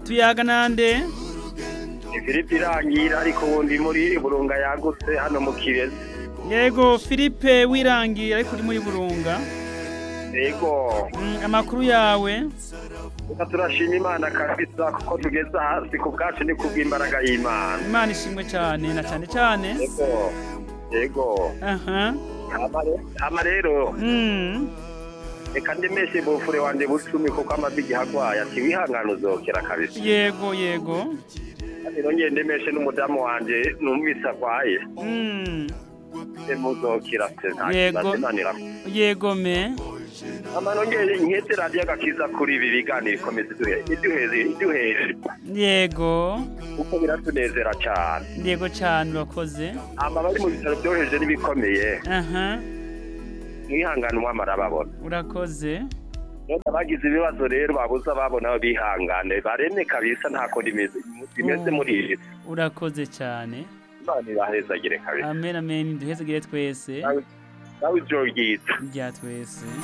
tuyaga nande ifiriti irangira ariko ubundi muri burunga yagutse hano mu kirezi yego Philippe wirangira ariko uri muri burunga yego Mm, amakuru yawe reka turashima imana kabisa kuko tugeze hasi ku bwacu ni kubw'imbaraga y'imana imana ishimwe cyane na cyane cyane yego yego aha Hama re- hama rero Mm, reka ndemeshe bufure wanje bucumi kuko amaze igihe agwaye ati wihangane uzokera kabisa yego yego kandi nongeye ndemeshe n'umudamu wanje numvise agwaye Mm, muzokira se nta Yego. kibazo nanira yego me hama nongeye nkete radiyo agakiza kuri ibi biganiro ikomeza iduhe- iduheze iduheje yego kuko biratunezera cyane yego cyane urakoze hama bari mu bitaro byoheje n'ibikomeye aha mwihangane umwami arababona urakoze none abagize ibibazo rero babuze ababona bihangane bareme kabisa nta kundi bimeze bimeze muri iyi si. urakoze cyane imana irahezagire kabisa amen amen duhezegere twese nawe ijoro ryiza rya twese